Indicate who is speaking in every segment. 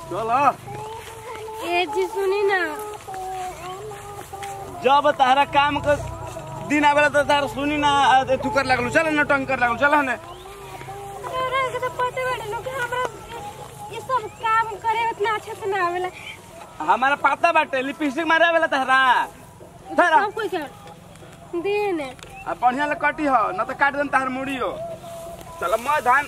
Speaker 1: चल
Speaker 2: ए जी सुनी ना
Speaker 1: जब तारा काम कर दिन आवेला तो तारा सुनी ना आ, तू कर लागलू चल ना टंग कर लागलू चल ने
Speaker 2: रौरा के तो पते बाटे लोग कि हमरा ये सब काम करे उतना अच्छा से ना आवेला
Speaker 1: हमारा पता बाटे लिपस्टिक मारे आवेला तारा तारा
Speaker 2: सब कोई कर दिन
Speaker 1: आ बढ़िया ले कटी हो न तो काट देन तार मुड़ी हो चल मैं धान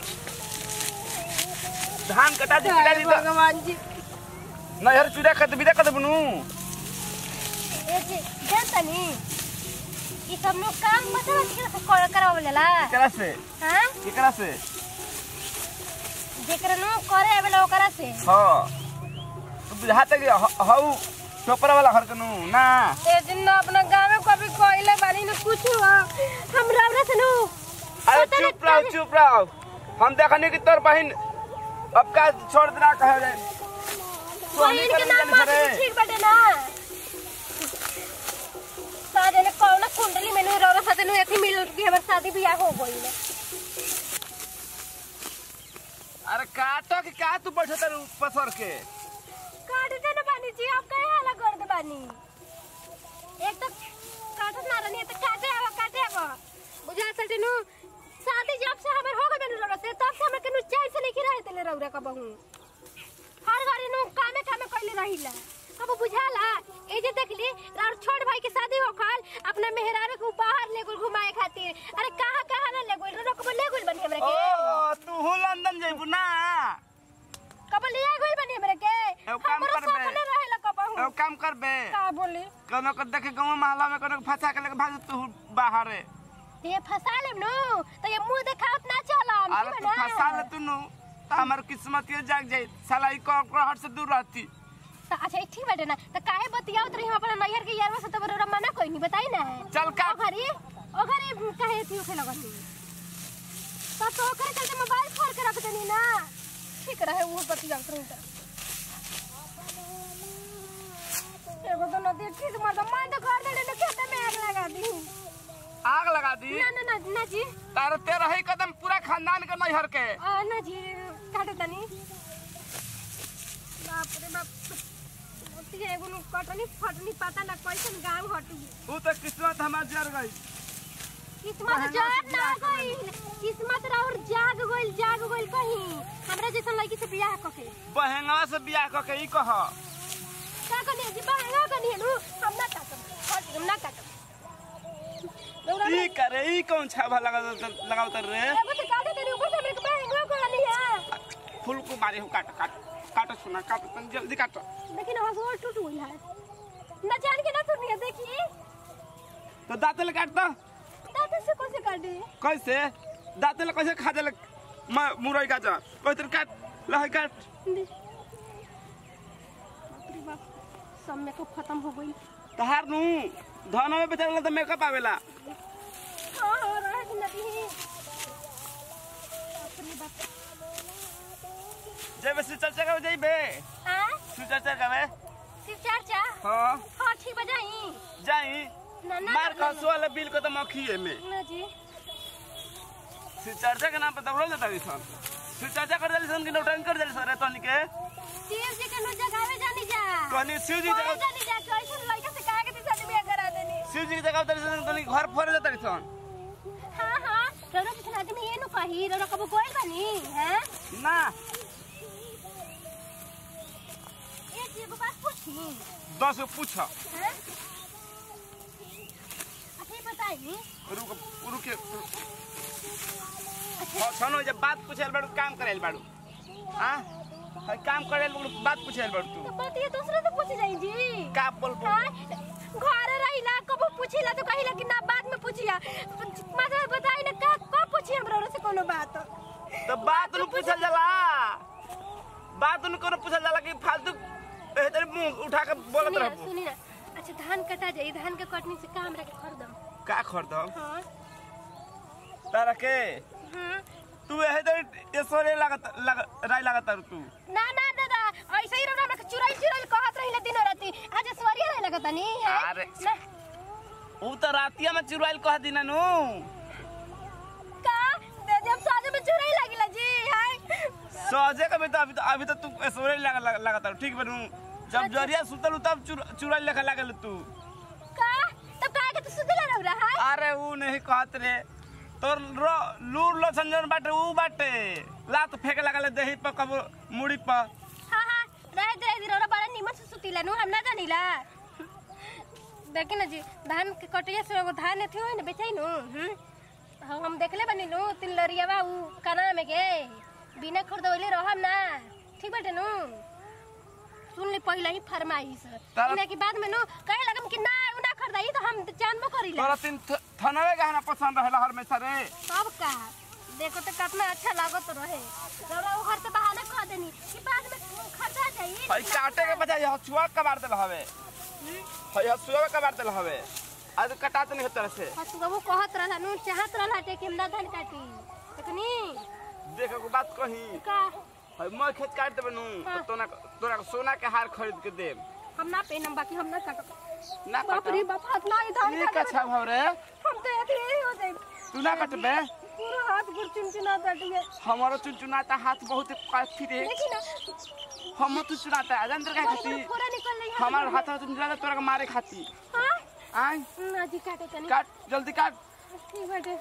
Speaker 1: धान कटा दी पिला दी तो
Speaker 2: भगवान जी
Speaker 1: ना यार चूड़ा खत बिदा कत बनू
Speaker 2: ए जी जानतनी ई सब लोग काम मतलब कि से कर करावेला
Speaker 1: केकरा से
Speaker 2: हां
Speaker 1: केकरा से
Speaker 2: जेकरा नो करे आवेला ओकरा से
Speaker 1: हां तू बुझाते कि हऊ टोपरा वाला हर कनु ना
Speaker 2: ए दिन ना अपना गांव में कभी कोइले बानी ना कुछ हुआ हम रौरा से नो
Speaker 1: अरे चुप रहो चुप रहो हम देखने की तोर बहन अब का छोड़ देना कहे जाए सोहनी
Speaker 2: बहन के
Speaker 1: कर
Speaker 2: नाम
Speaker 1: जाने
Speaker 2: माथे
Speaker 1: रे।
Speaker 2: पे ठीक बाटे ना साजे ने कौन कुंडली में नु रौरा साथे नु एथी मिल के हमर शादी बियाह हो गई ना
Speaker 1: अरे काटो कि का तू बैठे तर पसर के
Speaker 2: काट दे ना बानी जी आप कहे हाला कर दे बानी एक तो काटत ना रहनी तो काटे आवा काटे आवा बुझा सटे नु शादी जब से हमर हो गई रौरा से तब से हमर के नु चैन से नहीं रहे तेले रौरा का बहू हर घड़ी नु कामे कामे कइले रहिला कब बुझाला ए जे देखली राउर छोट भाई के शादी हो खाल अपना मेहरारू को बाहर ले गुल घुमाए खातिर अरे कहां कहां ना ले गुल रोक ले गुल बनी हमरा के
Speaker 1: ओ तू हो लंदन जइबू ना
Speaker 2: कब लिया गुल बनी हमरा के
Speaker 1: एगो काम
Speaker 2: हमरो
Speaker 1: करबे।
Speaker 2: सपने रहेला कबहू
Speaker 1: एगो काम करबे
Speaker 2: का बोली
Speaker 1: कोनो को देखे गांव महल्ला में कोनो को फंसा के लेके भाग तू बाहर है
Speaker 2: ते फसा लेम नु तो ये मुंह देखावत ना चलम
Speaker 1: अरे तू फंसा ले तू नु तो हमार किस्मत के जाग जाई साला ई कॉकरोच से दूर रहती
Speaker 2: तो अच्छा ई ठीक बाटे ना तो काहे बतियावत रही हम अपना नैहर के यारवा से तो बरोरा मना कोई नहीं बताई ना
Speaker 1: चल का
Speaker 2: ओ घरी ओ घरी काहे थी उखे लगत तो तो ओकरे चलते मोबाइल फोड़ के रख देनी ना ठीक रहे वो बतियावत रही तो एगो तो नदी ठीक मत मान तो घर दे ले खेत में आग लगा दी
Speaker 1: आग लगा दी
Speaker 2: ना ना ना ना जी
Speaker 1: तार तेरा ही कदम पूरा खानदान के नैहर के
Speaker 2: आ ना जी काटे तनी बाप रे बाप ओती एगो नु कटनी फटनी पता ना कैसन गांव हटी
Speaker 1: ऊ तो किस्मत हमार जर गई
Speaker 2: किस्मत जाग ना गइल किस्मत राउर जाग गइल जाग गइल कहीं हमरा जैसन लड़की से बियाह कके
Speaker 1: बहेंगवा से बियाह क के ई कह
Speaker 2: का कनी जी बाहर कनी नु हम ना काटम हट हम ना काटम रौरा
Speaker 1: ई करे ई कौन छावा लगा लगावत रे
Speaker 2: एगो से काटे तेरे ऊपर से हमरे के बाहर कनी है
Speaker 1: फूल को मारे हो काट काट काट सुना काट तन जल्दी काट
Speaker 2: लेकिन हसुआ टूट गइल है ना जान के ना सुनिए देखी
Speaker 1: तो दांतल काट दो
Speaker 2: दांत से कैसे काटे
Speaker 1: कैसे दांतल कैसे खा देले म- मुरई का जा कैसे काट लहै काट
Speaker 2: दे। बाप रे बाप सब मेकअप खत्म हो गई
Speaker 1: तहार नु धन में बेचारा तो मेकअप आवेला
Speaker 2: हाँ हाँ रह के नदी बाप रे बाप
Speaker 1: जेबे से चर्चा करे जइबे
Speaker 2: हाँ
Speaker 1: तू चर्चा करे
Speaker 2: सिर्फ चाचा
Speaker 1: हां
Speaker 2: हाँ ठीक बजाई
Speaker 1: जाई
Speaker 2: ना ना
Speaker 1: मार खसो वाला बिल को तो मखिए में
Speaker 2: ना जी
Speaker 1: से चर्चा के नाम पे दबरो जाता है सन से चर्चा कर देली सन कि नौटंकी कर देली सन रे तनी के
Speaker 2: शिव जी के नो जगावे जानी जा
Speaker 1: तनी शिव जी
Speaker 2: कोई
Speaker 1: जगह
Speaker 2: जानी जा कैसे लड़का से कहा के ती शादी बियाह करा देनी
Speaker 1: शिव जी की जगह उतरी सन तनी घर फोड़ जाता है सन
Speaker 2: हाँ हाँ रोरो किसी आदमी ये नु कही रोरो कबो कोई बनी हैं
Speaker 1: ना
Speaker 2: ये जी को बात पूछी
Speaker 1: दस गो पूछ
Speaker 2: हैं अच्छा ये बताई
Speaker 1: रुक रुक के छनो जब बात पूछे बाड़ू काम करे बाड़ू हां हर काम करे बाड़ू बात पूछे बाड़ू तू
Speaker 2: तो बात ये दूसरे से पूछ जाई जी
Speaker 1: का बोल बोल
Speaker 2: हाँ, घरे रहिला कबो पूछिला तो कहिला कि ना बाद में पूछिया मतलब बताई ना का कब पूछी हमरा से कोनो बात
Speaker 1: तो बात नु पूछल जाला बात नु कोनो पूछल जाला कि फालतू ए तेरे मुंह उठा के बोलत
Speaker 2: सुनी ना
Speaker 1: रहबो
Speaker 2: सुनी ना अच्छा धान कटा जाई धान के कटनी से काम रखे खरीदम
Speaker 1: का खरीदम
Speaker 2: हाँ
Speaker 1: तारा के
Speaker 2: हाँ
Speaker 1: तू एहे तो ये सोरे लागत लग राय लागत तारू तू
Speaker 2: ना ना दादा ऐसे ही रहा हमरा चुराई चुराई कहत रहिला दिन राती आज स्वरिया रहे लगत नहीं है
Speaker 1: अरे।
Speaker 2: ना
Speaker 1: ऊ तो रातिया में चुराइल कह दिना नु
Speaker 2: का दे जब साजे में चुराई लागिला जी हाय
Speaker 1: सहजे कभी तो अभी तो अभी तो तू ऐसोरे लगा लगा लगाता ठीक बनू जब जरिया सुतल तब चुरा लेखा लागल तू
Speaker 2: का तब काहे के तू सुतले रह रहा है
Speaker 1: अरे ऊ नहीं कहत रे तोर रो लूर लो संजन बाटे ऊ बाटे लात फेंक लागल दही पर कबो मुड़ी पर
Speaker 2: हाँ हाँ रह दे दे रोरा बड़ा निमन से सुतीला नु हम ना जानिला देखी ना जी धान के कटिया से एगो धान एथी होई ना बेचाई नु हम्म हम हम देखले बनी नु तीन लरियावा ऊ कना में के बिना खरीदवले रहम ना ठीक बाटे नु सुन ले पहले ही फरमाइश
Speaker 1: तारा-
Speaker 2: इने के बाद में नु कहे लगम कि ना ऊ ना खरीदाई तो हम जानबो करीला
Speaker 1: तोरा तीन थ- थनवे गहना पसंद रहला हर में सरे
Speaker 2: सब का देखो तो कितना अच्छा लागत रहे रोरा ऊ घर से बहाना कह देनी कि बाद में खर्चा जाई
Speaker 1: हई काटे के बजाय हसुआ कबार देल हवे हई हसुआ कबार देल हवे आज कटात नहीं होता से
Speaker 2: हसुआ वो कहत रहला नु चाहत रहला टे कि हम ना धान काटी देखनी
Speaker 1: देख को बात कही
Speaker 2: का
Speaker 1: हई मैं खेत काट देबे नु तो
Speaker 2: हाँ।
Speaker 1: तोना तोरा के सोना के हार खरीद के देब
Speaker 2: हम ना पेनम बाकी हम ना काटब
Speaker 1: ना
Speaker 2: बाप रे
Speaker 1: काट
Speaker 2: बाप हाथ ना ही धान
Speaker 1: ये
Speaker 2: काटे
Speaker 1: का छाव रे
Speaker 2: हम तो ऐसे ही हो जाए
Speaker 1: तू ना कटबे
Speaker 2: पूरा हाथ गुर चुनचुना दटिए
Speaker 1: हमारो चुनचुनाता हाथ बहुत काफी रे
Speaker 2: देखी ना
Speaker 1: हम तू चुनाता है जानते का खाती
Speaker 2: पूरा निकल रही है
Speaker 1: हमार हाथ में चुनचुनाता तोरा के मारे खाती
Speaker 2: हां
Speaker 1: आय
Speaker 2: ना जी काटे तनी
Speaker 1: काट जल्दी काट
Speaker 2: ठीक बाटे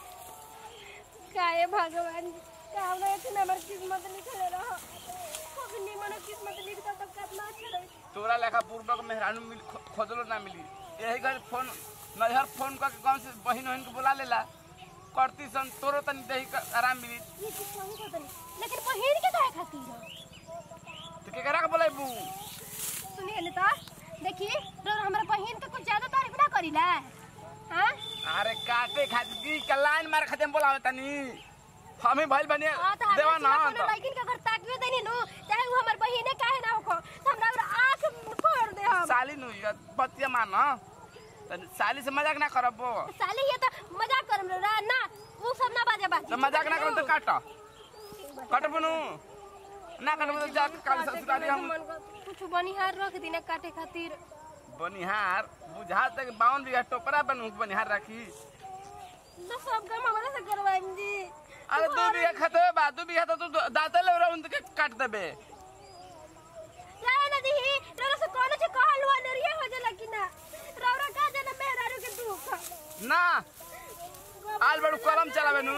Speaker 2: काहे भगवान काम रहे थे हमार किस्मत लिखले रहो कभी निमन किस्मत लिखता तो कितना अच्छा रहे
Speaker 1: तोरा लेखा पूर्वक मेहरानू मिल खो- खोजलो ना मिली यही घर फोन नैहर फोन करके गाँव से बहन वहन के बुला लेला करती सन तोरो तनी दही का आराम मिली
Speaker 2: ये कुछ नहीं पता नहीं लेकिन पहिर के काहे खातिर हो?
Speaker 1: तो केकरा के बोलेबू
Speaker 2: सुनिए लेता देखिए रो हमारा बहन के कुछ ज्यादा तारीफ ना करीला हां
Speaker 1: अरे काटे खाती की का लाइन मारे खाते बोलावे तनी हम ही भइल बने
Speaker 2: हां तो
Speaker 1: देवा ना
Speaker 2: कोनो लड़किन के घर ताकियो देनी नु चाहे वो हमर बहिने काहे ना हो तो हमरा और आंख फोड़ दे हम
Speaker 1: साली नु ये बतिया मान तनी साली से मजाक ना करबो
Speaker 2: साले ये तो मजाक करम रे रा ना वो सब ना बाजे बाजे
Speaker 1: तो मजाक ना करो तो काट काटबो नु ना काटबो तो जा काल ससुराली हम
Speaker 2: कुछ बनिहार रख दीना काटे खातिर
Speaker 1: बनिहार बुझा तक बावन बीघा टोपरा बनू बनिहार रखी
Speaker 2: तो सब काम हमारे से करवाएं जी
Speaker 1: अरे दू बीघा खतवे बा दू बीघा तो तू दाते ले रहा उनके काट देबे
Speaker 2: जाए ना दी रो से कोनो से कहल हुआ नरिया हो जाला कि ना रौरा का जाना मेहरारू के दुख
Speaker 1: ना आल बड़ू कलम चलावे नु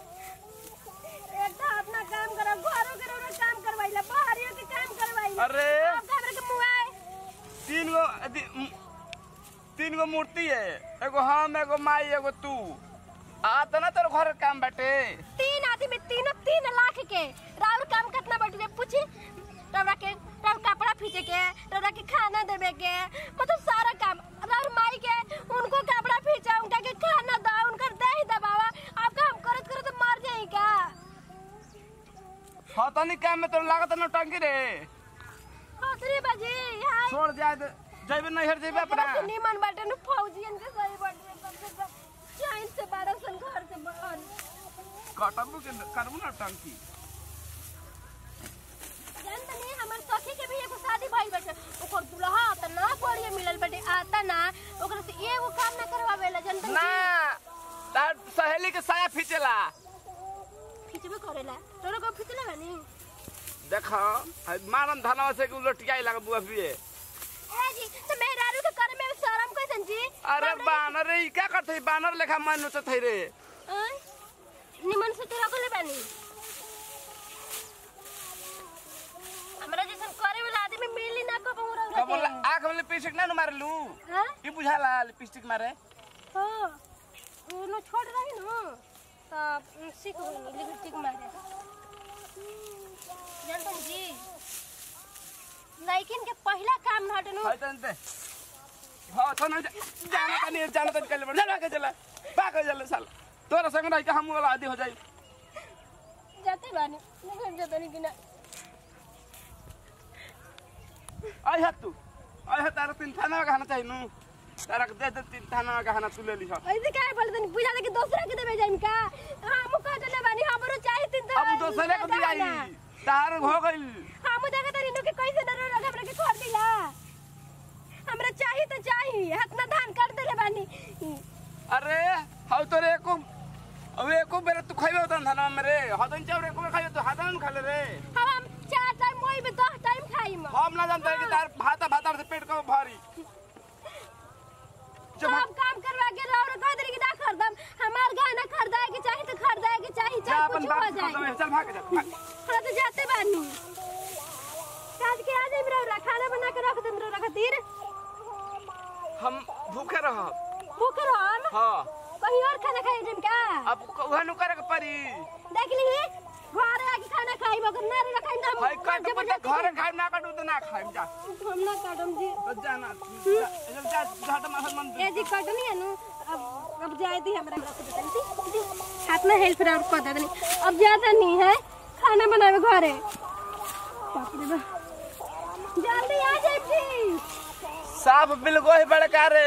Speaker 2: एक तो अपना काम करो घरों के रौरा काम करवाइला बाहरियों के काम करवाइला
Speaker 1: अरे
Speaker 2: आप हमरा के मुआए
Speaker 1: तीन गो अथी, म- तीन गो मूर्ति है एगो हम एगो माई एगो तू आ तो ना तेरे घर काम बाटे
Speaker 2: तीन आदमी तीनों तीन लाख के राउर काम कितना बटुए पूछी रौरा के राउर कपड़ा फीचे के रौरा के खाना देवे के मतलब सारा काम राउर माई के उनको कपड़ा फीचा उनका के खाना दो उनका दही दबावा आपका हम करत करत मर जाई का
Speaker 1: हतनी काम में तो लागत न टंकी रे
Speaker 2: हसरी बाजी हाय
Speaker 1: छोड़ जाए दे जैबे नैहर जैबे अपना
Speaker 2: से निमन बाटे नु फौजियन के सही बाटे कम से कम चाइन से बारह सन घर से बाहर
Speaker 1: कटबू के करबू ना टंकी
Speaker 2: जान तनी हमर सखी के भी एगो शादी भइल बाटे ओकर दुल्हा त ना बढ़िया मिलल बाटे आता ना ओकरा से एगो काम ना करवावेला जान तनी
Speaker 1: ना तार सहेली के साया खींचेला
Speaker 2: खिचबे करेला तोरा को खिचले बानी
Speaker 1: देखो मारम धनवा से उलटियाई लगा बुआ भी
Speaker 2: ए जी तो मेहरारू के करे में शर्म कैसन जी
Speaker 1: अरे बानर रे ई क्या करते बानर लेखा मन नोचत है रे
Speaker 2: अय, निमन से तोरा कोले बानी हमरा जैसन करे वाला आदमी मिली ना को बहुरा
Speaker 1: कब बोला आंख में लिपस्टिक ना मार लू
Speaker 2: हां
Speaker 1: ई बुझाला लिपस्टिक मारे
Speaker 2: हां उनो छोड़ रही न त सीख गई लिपस्टिक मारे जानतन जी लड़किन के पहला काम न हटनु
Speaker 1: है तन ते हां तो नहीं जाना का नहीं जाना तन कल चला के चला पाक चला साल तोरा संग रह के हम वाला आदि हो जाई
Speaker 2: जाते बानी निकल जाते नहीं बिना
Speaker 1: आई है तू आई है तारा तीन थाना का खाना चाहिए नु तारा के दे दे तीन थाना का खाना तू ले ली
Speaker 2: ऐसे काहे बोलते नहीं बुझा कि दूसरा के देबे जाइम का हम कहते बानी हमरो चाहे तीन
Speaker 1: अब दोसरे को दियाई तार हो गई
Speaker 2: हम देखत रही नु के कैसे डरो लगे हमरा के छोड़ दिला हमरा चाही तो चाही हाथ में धान काट देले बानी
Speaker 1: अरे हाउ तोरे एको अब एको बेरे तू खाइबे उतन थाना में रे हदन चाउर एको बेर खाइबे तो भाता ना खाले रे
Speaker 2: हम हम चार टाइम मोई में दस टाइम खाई म
Speaker 1: हम ना जानते कि तार भाता भाता से पेट को भारी जब
Speaker 2: सब काम करवा के रहो रे कह दरी कि ना खरीदम हमार गहना खरीदाए के चाही तो खरीदाए के चाही
Speaker 1: जा
Speaker 2: चाहे
Speaker 1: अपन
Speaker 2: कुछ हो
Speaker 1: बात
Speaker 2: जाए
Speaker 1: कर चल भाग जा भाग।
Speaker 2: हाँ तो जाते बानी काज के आ जाई मेरा खाना बना के रख दे मेरा खातिर
Speaker 1: हम भूखे रहब
Speaker 2: भूख रहम
Speaker 1: हाँ
Speaker 2: कहीं और खाना खाई जिम का
Speaker 1: अब उहे नु करे के पड़ी
Speaker 2: देख ली घर आके खाना खाई मगर ना रे खाई हम
Speaker 1: भाई कट पट घर खाए ना कटू तो ना खाए जा
Speaker 2: हम ना काटम जी
Speaker 1: तो जा ना जा जा जा तो माथा मन
Speaker 2: ए जी कटनी है नु अब अब जाए दी हमरा रख दे तनी हाथ में हेल्प और कर दे तनी अब ज्यादा नहीं है खाना बनावे घरे बाप रे बाप जल्दी आ जाए प्लीज
Speaker 1: साफ बिल गोही बड़का रे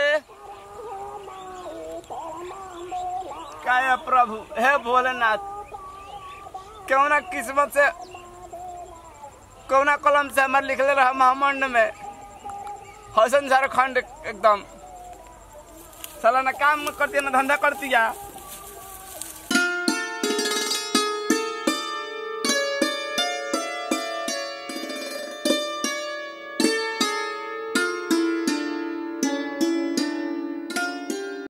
Speaker 1: काय प्रभु हे भोलेनाथ क्यों ना किस्मत से कौना कलम से हमारे लिखले रहा महामंड में हसन झारखंड एकदम साला ना काम करती है ना धंधा करती है